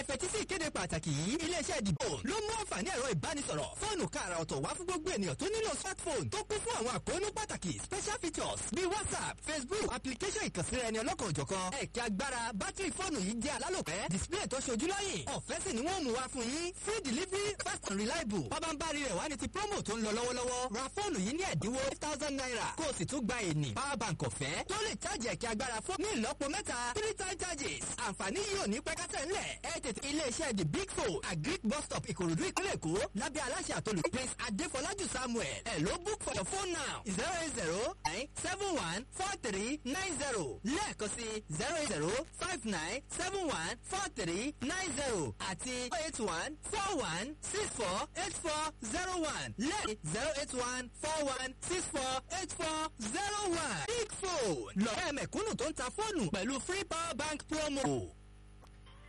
fetí sí ìkéde pàtàkì yìí iléeṣẹ́ ìdìbò ló mú àǹfààní ẹ̀rọ ìbánisọ̀rọ̀ fóònù káàrà ọ̀tọ̀ wá fún gbogbo ènìyàn tó nílò smartphone tó kún fún àwọn àkóónú pàtàkì special features bíi whatsapp facebook application ìkànsíra ẹni ọlọ́kan òjọ̀kan ẹ̀kẹ́ agbára bátìrì fóònù yìí jẹ́ alálòpẹ́ display tó ṣojú lọ́yìn ọ̀fẹ́ sì ni wọ́n mú wá fún yín free delivery fast and reliable pabambari rẹ̀ wá ní ti promo tó ń lọ lọ́wọ́lọ́wọ́ ra fóònù yìí ní ẹ̀dínwó eight thousand naira kó o sì tún gba ènì power bank ọ̀fẹ́ tó lè charge ẹ̀kẹ́ agbára fóònù ní ìlọ́po mẹ́ta three time charges àǹfààní yìí ò ní pẹ́ kásẹ̀ ńlẹ̀ ẹ tètè iléeṣẹ́ the big four agric bus stop ìkòròdú ìpínlẹ̀ èkó lábẹ́ aláṣẹ àtolù prince adéfọlájú samuel ẹ̀ ló book for your phone now zero eight zero nine seven one four three nine zero lẹ́ẹ̀kan sí zero eight zero five nine seven one four three nine zero àti eight one four one six four eight four zero one lẹ́ẹ̀kan zero eight one four one six four eight four zero one big phone lọ́rẹ́ mẹ̀kúnnù tó ń ta fóònù pẹ̀lú free power bank promo.